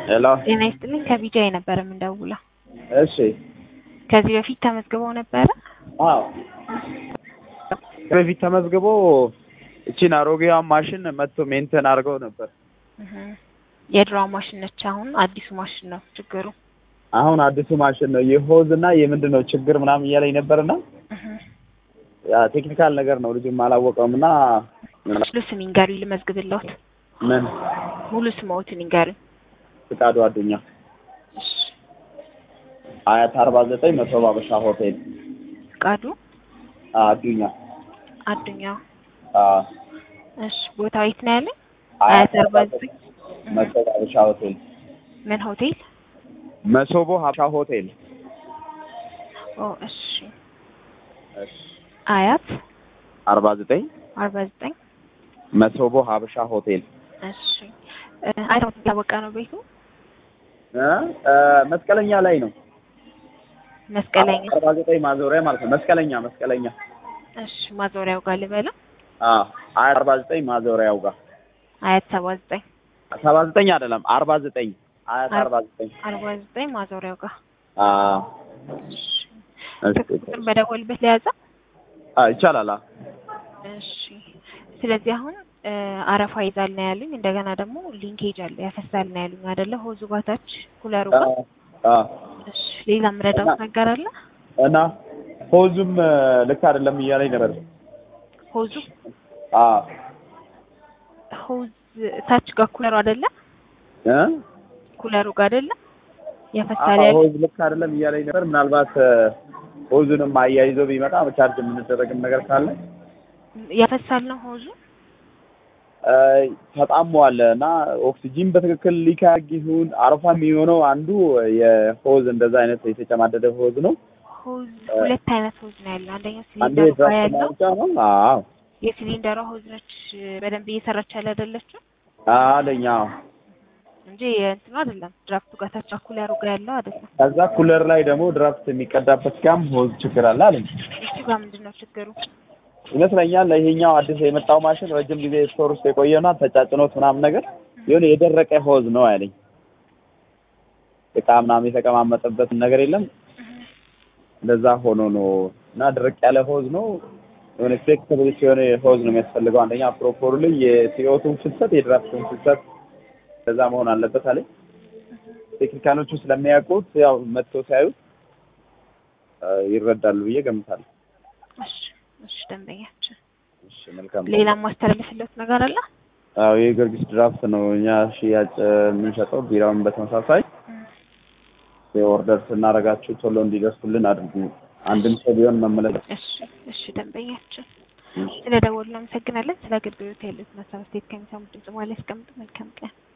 ሄሎ ጤና ይስጥልኝ ከቢጃይ ነበር የምንደውለው። እሺ ከዚህ በፊት ተመዝግበው ነበረ? አዎ በፊት ተመዝግቦ እቺን አሮጌዋን ማሽን መጥቶ ሜንቴን አድርገው ነበር። እህ የድሮዋ ማሽን ነች። አሁን አዲሱ ማሽን ነው ችግሩ። አሁን አዲሱ ማሽን ነው የሆዝ እና የምንድን ነው ችግር ምናምን እያለኝ ነበርና እህ ያ ቴክኒካል ነገር ነው ልጁም አላወቀውም እና ሙሉ ስም ይንገሩኝ ልመዝግብልዎት። ምን ሙሉ ስምዎትን ይንገሩኝ። ፍቃዱ አዱኛ አያት አርባ ዘጠኝ መቶ ባበሻ ሆቴል ፍቃዱ አዱኛ አዱኛ። አ እሺ ቦታው የት ነው ያለኝ? አያት አያት አርባ ዘጠኝ መቶ ባበሻ ሆቴል ምን ሆቴል? መሶቦ ሀበሻ ሆቴል ኦ እሺ አያት አርባ ዘጠኝ አርባ ዘጠኝ መሶቦ ሀበሻ ሆቴል እሺ አይተው ታወቀ ነው ቤቱ እ እ መስቀለኛ ላይ ነው መስቀለኛ። አርባ ዘጠኝ ማዞሪያ ማለት ነው መስቀለኛ መስቀለኛ እሺ ማዞሪያው ጋር ልበለው። አ አያት አርባ ዘጠኝ ማዞሪያው ጋር አያት ሰባ ዘጠኝ ሰባ ዘጠኝ አይደለም አርባ ዘጠኝ አያት አርባ ዘጠኝ አርባ ዘጠኝ ማዞሪያው ጋር አ እሺ እሺ ቁጥር በደወልበት ለያዘ አ ይቻላል አ እሺ ስለዚህ አሁን እ አረፋ ይዛል ነው ያሉኝ። እንደገና ደግሞ ሊንኬጅ አለ ያፈሳል ነው ያሉኝ አይደለ? ሆዙ ባታች ኩለሩ ጋር። አ እሺ ሌላ ምረዳውት ነገር አለ? እና ሆዙም እ ልክ አይደለም እያለኝ ነበር። ሆዙ አ ሆዝ ታች ጋር ኩለሩ አይደለ? እ ኩለሩ ጋር አይደለ? ያፈሳል አዎ ያለ ሆዝ ልክ አይደለም እያለኝ ነበር። ምናልባት እ ሆዙንም አያይዞ ቢመጣ ቻርጅ የምንደረግም ነገር ካለ ያፈሳል ነው ሆዙ። እ ተጣሟል እና ኦክሲጂን በትክክል ሊካግ ይሁን አረፋ የሚሆነው አንዱ የሆዝ እንደዛ አይነት የተጨማደደ ሆዝ ነው። ሆዝ ሁለት አይነት ሆዝ ነው ያለው። አንደኛው አንዱ ሲሊንደሩ ጋር የድራፍት ያለው ማውጫ ነው። አዎ የሲሊንደሯ ሆዝ ነች በደንብ እየሰራች ያለ አይደለችም አለኝ። አዎ እንጂ የእንትኑ አይደለም። ድራፍቱ ጋር ታች ኩለሩ ጋር ያለው አይደለም። ከዛ ኩለር ላይ ደግሞ ድራፍት የሚቀዳበት ጋም ሆዝ ችግር አለ አለኝ። እሱ ጋር ምንድን ነው ችግሩ? ይመስለኛል ይሄኛው አዲስ የመጣው ማሽን ረጅም ጊዜ ስቶር ውስጥ የቆየና ተጫጭኖት ምናምን ነገር የሆነ የደረቀ ሆዝ ነው ያለኝ። እቃ ምናምን የተቀማመጠበት ነገር የለም እንደዛ ሆኖ ነው እና ድርቅ ያለ ሆዝ ነው። የሆነ ፍሌክሲቢሊቲ የሆነ ሆዝ ነው የሚያስፈልገው። አንደኛ ፕሮፖርሊ የሲኦቱን ፍሰት የድራፍቱን ፍሰት እንደዛ መሆን አለበት አለኝ። ቴክኒካሎቹ ስለሚያውቁት ያው መጥቶ ሲያዩት እ ይረዳሉ ብዬ ገምታለሁ። እሺ እሺ ደንበኛችን እሺ መልካም ነው። ሌላ ማስተላለፍለት ነገር አለ? አዎ የጊዮርጊስ ድራፍት ነው እኛ ሽያጭ የምንሸጠው። ቢራውን በተመሳሳይ የኦርደር ስናደርጋችሁ ቶሎ እንዲደርሱልን አድርጉ። አንድም ሰው ቢሆን መመለስ እሺ እሺ ደንበኛችን ስለ ደወሉ እናመሰግናለን። ስለ አገልግሎት ያሉት ሀሳብ አስተያየት ከሚሰሙት ድምጽ በኋላ ያስቀምጡ። መልካም ቀን